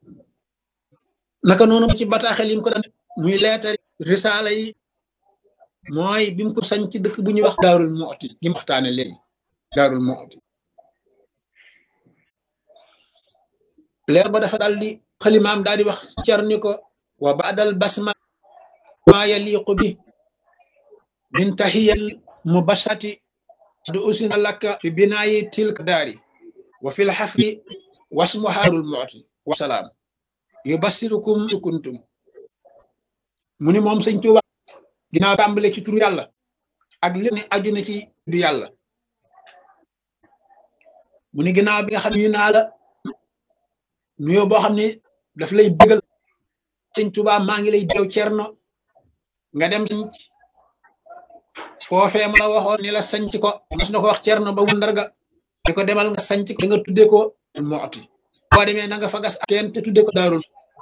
naka noonu ci bataaxel yi mu ko daan muy leetari risaala yi mooy bi mu ko sañ ci dëkk bu ñuy wax daarul mooti gi mu waxtaane léegi daarul mooti leer ba dafa daal di xalimaam daal di wax cer ni ko wa baadal basma ma yaliqu bi min tahiyal mubashati du usina lakka fi binaayi tilka daari wa fil xafri wasmuha daarul mooti wasalaam yubassirukum sukuntum mu ni moom sëñ Tuuba ginnaaw tàmbale ci turu yàlla ak li ne aju na ci du yàlla mu ni ginnaaw bi nga xam ne naa la nuyoo boo xam ne daf lay bégal sëñ Tuuba maa ngi lay deew cerno nga dem sanc foofee ma la waxoon ni la sanc ko mas na ko wax cerno ba wundarga di ko demal nga sanc ko nga tudde ko mooti boo demee na nga fa gas teen te tudde ko daarul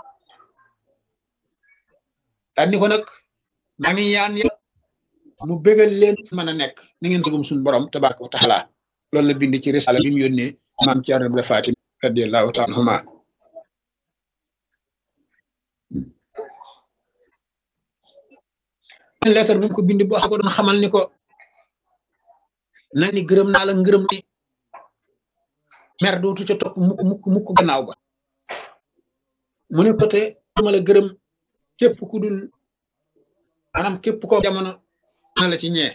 daan ni ko nag maa ngi ñaan ya mu bégal leen fu mën a nekk ni ngeen dugum suñu borom tabaraka wa taala loolu la bind ci risala bi mu yónnee maam Cerno Ibra Faati radiyallahu taala anhuma lettre bu mu ko bind boo xam ko doon xamal ni ko na ni gërëm naa la ngërëm ni mer dootu ca topp mukk mukk mukk gannaaw ba mu ne ko te ma la gërëm képp ku dul maanaam képp ko jamono na la ci ñee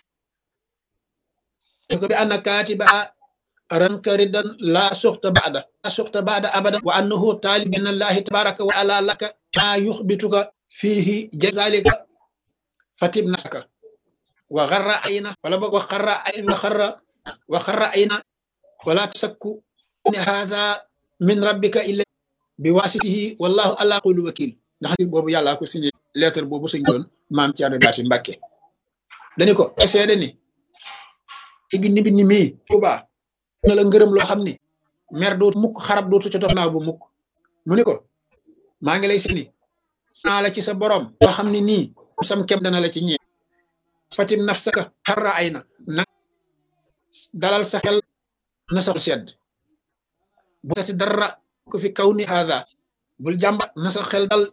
ne ko bi anna kaatiba ranka ridan laa suxta baada laa suxta baada abada wa annahu taalib min allahi tabaraka wa ala laka maa yuxbituka fiihi jazalika fatib nasaka wa xarra ayna wala boog wa xarra ayna wa xarra wa xarra ayna wala tasakku ne haada min rabbika illa bi waasitihi wallahu ala kulli wakil ndax nit boobu yàllaa ko signé lettre boobu suñ doon maam Thierno Baati Mbàkke dañu ko seede ni i bindi bindi mii Tuuba na la ngërëm loo xam ni mer dootu mukk xarab dootu ca topp naaw bu mukk mu ni ko maa ngi lay seeni saa la ci sa borom loo xam ni nii sam kem dana la ci ñee fatim nafsaka xarra ay na na dalal sa xel na sa sedd bu tati dara ko fi kaw ni haada bul jàmbat na sa xel dal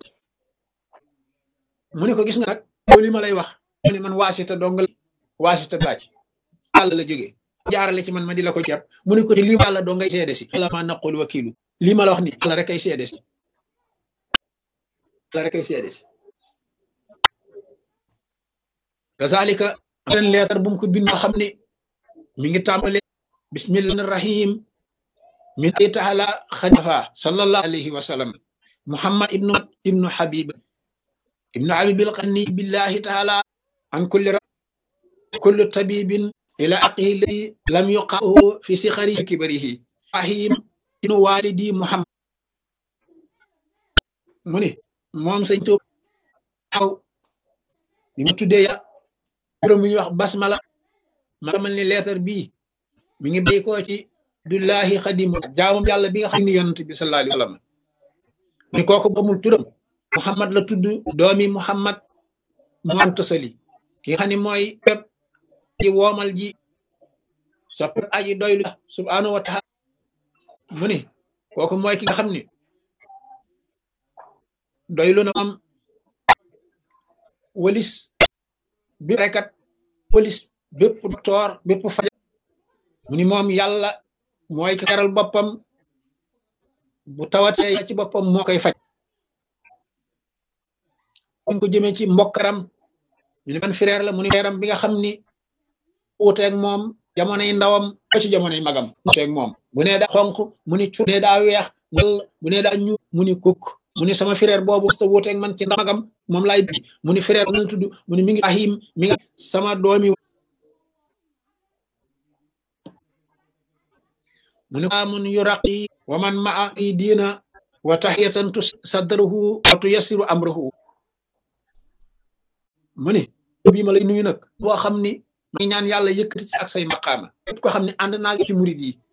mu ne ko gis nga nag loolu li ma lay wax mu ne man waasita dong la waasita laaj àll la jógee jaarale ci man ma di la ko ceeb mu ne ko ci lii àlla doo ngay seede si ala ma naqul wakilu lii ma la wax ni àlla rek ay seede si àlla rek ay seede si kazalika ten leetar bu mu ko bind xam ne mi ngi tàmbale bismillahi rahim min ay taala xalifa sallallahu alayhi wa sallam muhammad ibnu ibnu habib ibnu habib alqanni billahi taala an kulli kulli tabibin ila aqihi ladi lam yuqahu fi sixari kibarihi rahim inu walidi muhammad mu ni moom sëñ Tuuba aw bi mu tuddee ya juróom bi ñuy wax basmala ma xamal ni leetar bii mi ngi béy koo ci dullahi xadim jaamam yàlla bi nga xam ni yonent bi sallallahu alayhi wa sallam ni kooku bamul turam muhammad la tudd doomi muhammad moom tosali ki nga xam ne mooy pep ci woomal ji sa pep aji doylu subhanahu wa taala mu ni kooku mooy ki nga xam ni doylu na am walis bi rekat walis bépp docteur bépp faj mu ni moom yàlla mooy ki karal boppam bu tawatee ci boppam moo koy faj ñu ko jëmee ci mbokkaram ñu ne ban frère la mu ni frèram bi nga xam ni uuteeg moom jamonoy ndawam ba ci jamonoy magam uuteeg moom bu nee daa xonq mu ni cu nee daa weex bu nee daa ñu mu ni kukk mu ni sama frère boobu sa wuuteeg man ci magam moom laay bi mu ni frère na tudd mu ni mi ngi ahim mi nga sama doomi mu ni amun yuraqi wa man maa i diina wa tahiyatan tu sadruhu wa tu yasiru amruhu mu ni bii ma lay nuyu nag boo xam ni may ñaan yàlla yëkkati ci ak say maqaama képp ko xam ne ànd naa ci murid yi